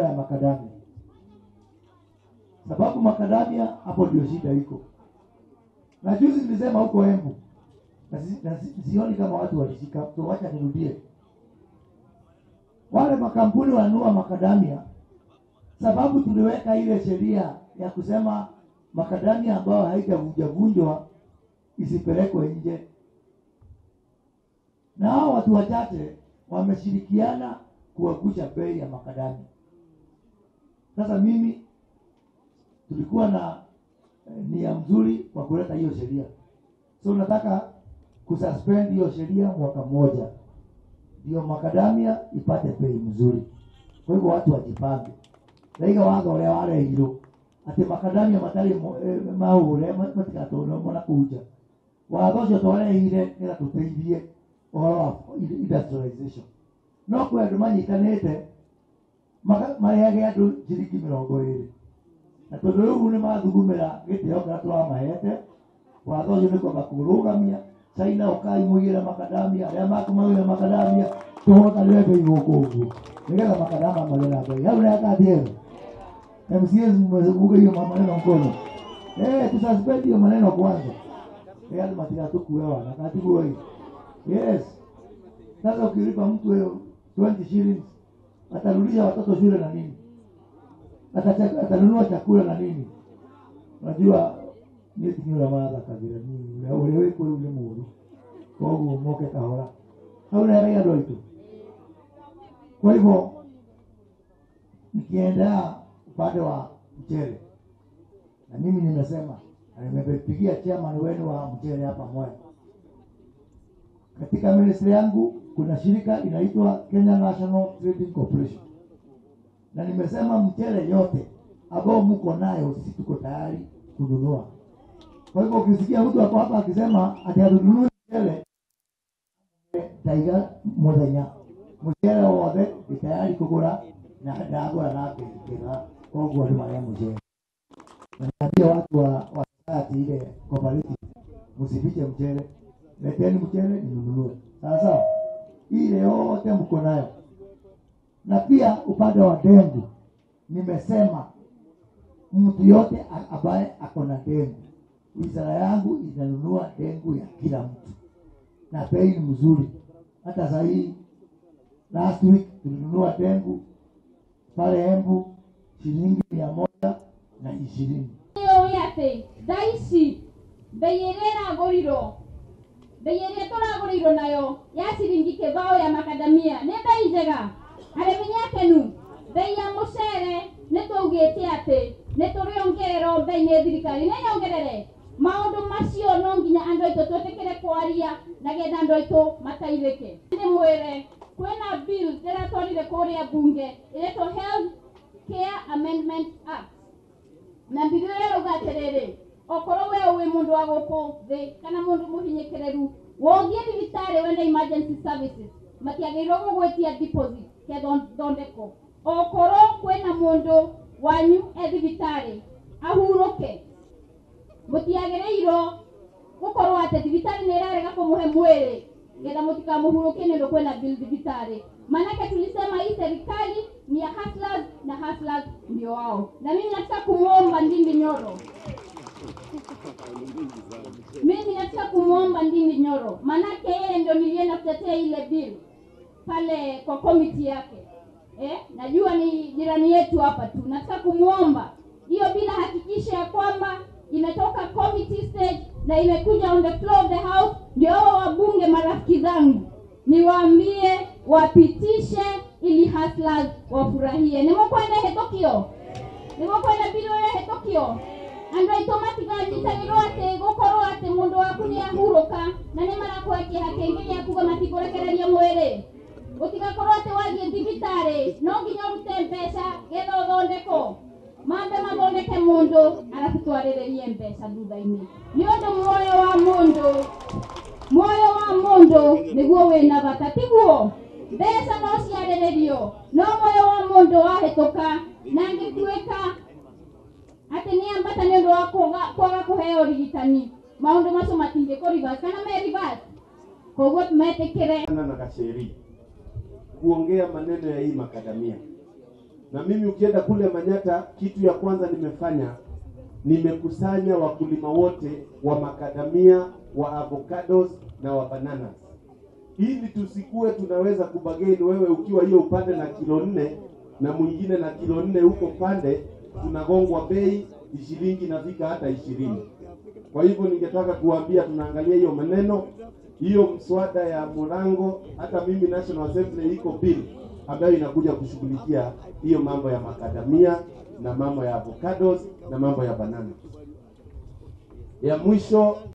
kura ya makadamia sababu makadamia hapo ndio shida iko na juzi nilisema huko embu na si- na si- sioni kama watu walishika so wacha nirudie wale makampuni wanunua makadamia sababu tuliweka ile sheria ya kusema makadamia ambayo haijavunjavunjwa isipelekwe nje na hao watu wachache wameshirikiana kuangusha bei ya makadamia sasa mimi tulikuwa na eh, nia mzuri kwa kuleta hiyo sheria so nataka kususpend hiyo sheria mwaka mmoja ndio makadamia ipate bei mzuri kwa hivyo watu wajipange naiga watho ũrĩa warehirwo atĩ makadamia matarĩ maũre matigatũrwo na kuja watho ũcio twarehire nĩgetha tũteithie ũhoro wa industrialization no kwĩ andũ manyitanĩte maka- marehage andũ ciringi mĩrongo ĩrĩ na tondũ rĩu nĩ mathugumĩra gĩtĩo kĩrĩa tũramahete watho ũcio nĩ kwamba kũrũgamia caina ũkai mũigĩre makadamia arĩa makumagĩre makadamia tũhotanĩre bei gũkũ ũguo nĩgetha makadama magĩ na bei hau nayakathiega MCAs mmevuga hiyo maneno mkono eh tususpend hiyo maneno kwanza eh hadi matika tukue wana katibu wewe yes sasa ukilipa mtu hiyo 20 shillings atarudisha watoto shule na nini Atacha- atanunua chakula na nini unajua nitinyura matha kabira nini ule ule kwe ule muru koguo moke kahora hau neraia andũ aitũ kwa hivyo nikiendea upande wa mchele na mimi nimesema na nimepigia chairman wenu wa mchele hapa Mwea. Katika ministry yangu kuna shirika inaitwa Kenya National Trading Corporation, na nimesema mchele yote ambao mko nayo sisi tuko tayari kununua. Kwa hivyo ukisikia mtu ako hapa akisema ati hatununui mchele, taiga muthenya mucere wothe ndi tayari kugura na ndagura na mbei njega koguo nĩ marĩa mucere na niambia watu wa wa society ile cooperative msifiche mchele leteni mchele ninunue sawa sawa ile yote mko nayo na pia upande wa dengu nimesema mtu yote a- ambaye ako na dengu wizara yangu inanunua dengu ya kila mtu na bei ni mzuri hata sahii last week tulinunua dengu pale embu shilingi mia moja na ishirini ĩyo nĩ atĩ thaa ici mbei ĩrĩa ĩragũrirwo mbei ĩrĩa tũragũrĩirwo nayo ya ciringi kĩbao ya makadamia nĩ mbei njega arĩmi nĩ akenu mbei ya mũcere nĩ twaugĩte atĩ nĩ tũrĩongererwo mbei nĩ thirikari nĩ nyongerere maũndũ macio no nginya andũ aitũ twĩtĩkĩre kwaria na getha andũ aitũ mateithĩke nĩ mwĩre kwĩna bill ndĩratwarire kũrĩa bunge ĩretwo health care amendment act na mbirũ ĩyo rauga atĩrĩrĩ okorwo we wĩ mũndũ wa gũkũ thĩ kana mũndũ mũhinyĩkĩrĩru wothiĩ thibitarĩ wenda emergency services matiagĩrĩirwo gũgwĩtia deposit kethondeko okorwo kwĩna mũndũ wanyu e thibitarĩ ahurũke mũtiagĩrĩirwo gũkorwo atĩ thibitarĩ nĩ ĩrarega kũmũhe mwĩrĩ getha mũtikamũhurũkie nĩ ũndũ kwĩna bill thibitarĩ manake tulisema hii serikali ni ya hustlers na hustlers ndio wao na mimi nataka kumwomba ndindi nyoro mimi nataka kumwomba ndindi nyoro manake yeye ndio nilienda kutetea ile bill pale kwa komiti yake eh, najua ni jirani yetu hapa tu nataka kumwomba hiyo bila hakikisha ya kwamba imetoka committee stage na imekuja on the floor of the house ndio hao wabunge marafiki zangu niwaambie wapitishe ili hustlers wafurahie nimukwenda hetũkio nimukwenda mbirũ ĩyo hetũkio andũ aitũ matiganyitagĩrwo atĩ gũkorwo atĩ mũndũ waku nĩ ahurũka na nĩ marakũhe kĩeha kĩngĩ gĩa kuga matikũrekereria mwĩrĩ gũtigakorwo atĩ wathiĩ thibitarĩ no nginya ũrute mbeca getha ũthondekwo mambe mathondeke mũndũ arabu twarĩrĩrie mbeca thutha-inĩ nĩ ũndũ muoyo wa mũndũ muoyo wa mũndũ nĩguo wĩna bata tiguo mbeca no ciarĩrĩrio no muoyo wa mũndũ wahĩtũka na angĩtuĩka atĩ nĩ ambata nĩ ũndũ wa kwaga- kwaga kũheo ũrigitani maũndũ macio matingĩkũ reverse kana me reverse koguo metĩkĩre na Gacheri kuongea maneno ya hii makadamia. Na mimi ukienda kule Manyata, kitu ya kwanza nimefanya nimekusanya wakulima wote wa makadamia, wa avocados na wa bananas, ili tusikue tunaweza kubageni, wewe ukiwa hiyo upande na kilo nne na mwingine na kilo nne huko pande, tunagongwa bei shilingi inafika hata ishirini. Kwa hivyo ningetaka kuambia tunaangalia hiyo maneno hiyo mswada ya Murango, hata mimi National Assembly iko bill ambayo inakuja kushughulikia hiyo mambo ya makadamia na mambo ya avocados na mambo ya banana. Ya mwisho